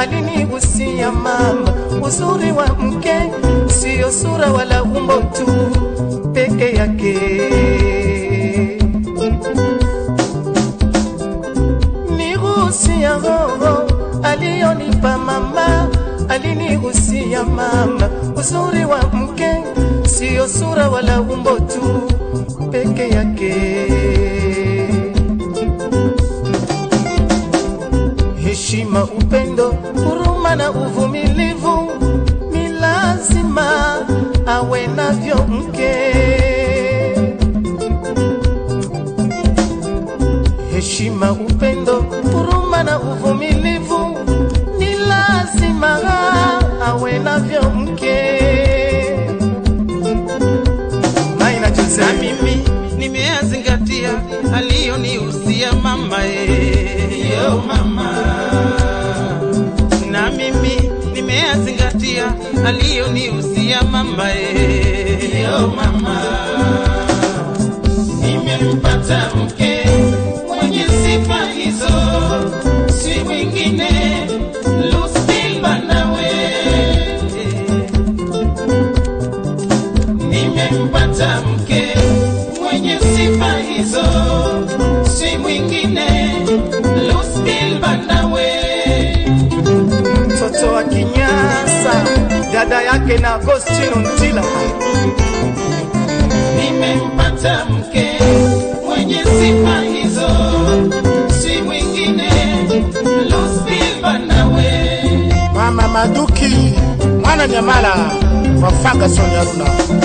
alinigusia mama, uzuri wa mke siyo sura wala umbo tu peke yake. Nigusia roho aliyonipa mama, alinigusia mama, uzuri wa mke siyo sura wala umbo tu peke yake. heshima, upendo, huruma na uvumilivu ni lazima awe navyo mke. Heshima, upendo, huruma na uvumilivu ni lazima awe navyo mke. Maina Jose. na mimi nimeyazingatia aliyonihusia mama eh, yo mama na mimi nimeyazingatia aliyonihusia mama eh, yo mama nimempata mke mwenye sifa hizo si mwingine Lucille Banawe nimempata mke mwenye sifa hizo, si mwingine Lucille Banawe. mtoto wa Kinyasa, dada yake na Agostino Ntila. Nimempata mke mwenye sifa hizo, si mwingine Lucille Banawe. Mama Maduki mwana Nyamala wa Ferguson Yaruna.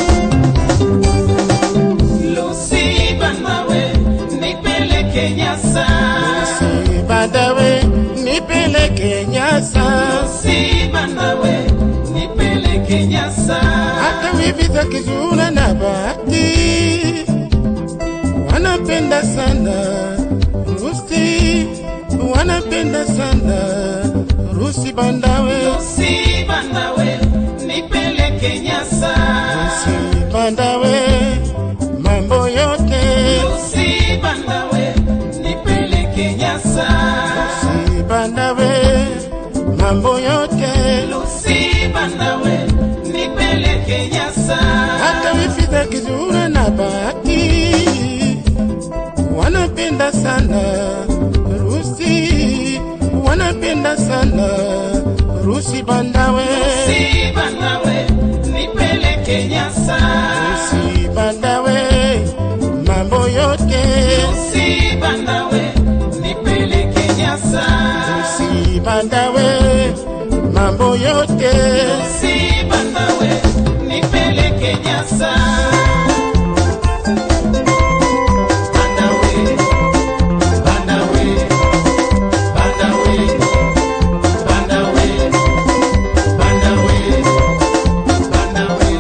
Lucy Banawe, nipeleke Nyasa. Si Badawe nipeleke Nyasa, Lucy Banawe, nipeleke Nyasa. hata wivi za Kizura na Bahati wanapenda sana Rusi, wanapenda sana Rusi Bandawe, Lucy Banawe, nipeleke Nyasa. Rusi Bandawe, mambo yote Lucy Banawe, nipeleke Nyasa. Rusi Bandawe, mambo yote Lucy Banawe, nipeleke Nyasa. hata wifi za Kizura na Bahati wanapenda sana Rusi, wanapenda sana Rusi Bandawe, Lucy Banawe, nipeleke Nyasa. Rusi Bandawe, mambo yote Lucy Banawe, nipeleke Nyasa. Rusi Bandawe, mambo yote Lucy Banawe, nipeleke Nyasa. Banawe, Banawe, Banawe, Banawe, Banawe, Banawe.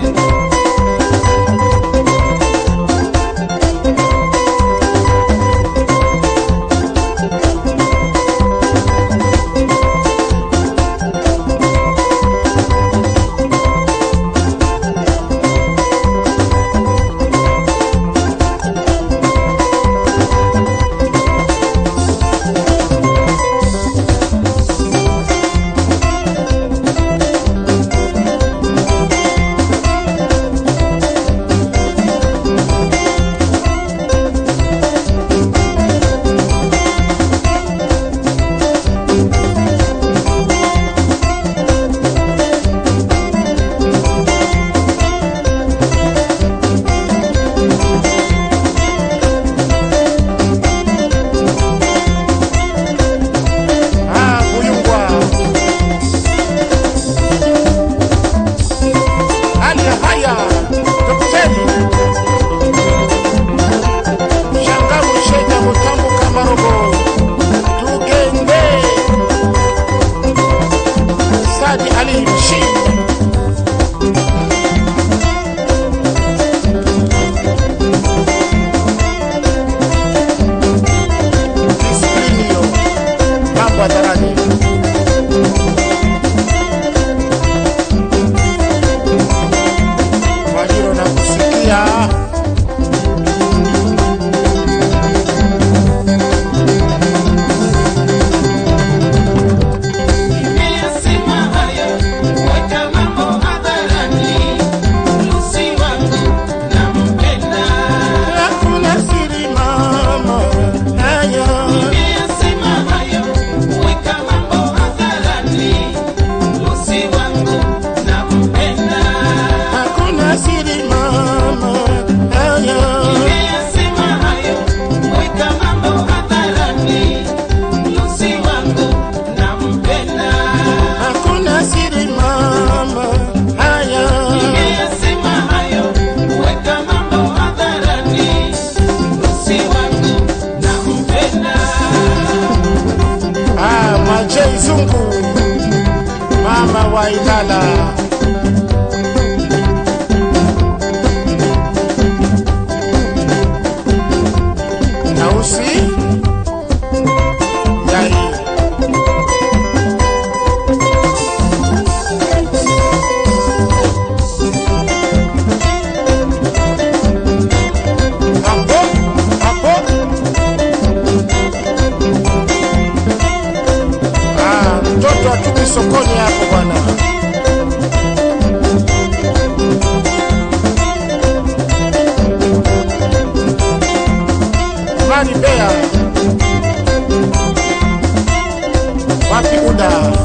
Mungu, mama wa Ilala. Nausi Yai. Hapo, hapo. Ah, mtoto atupi sokoni hapo bwana. Mani Bea. Wapi Uda?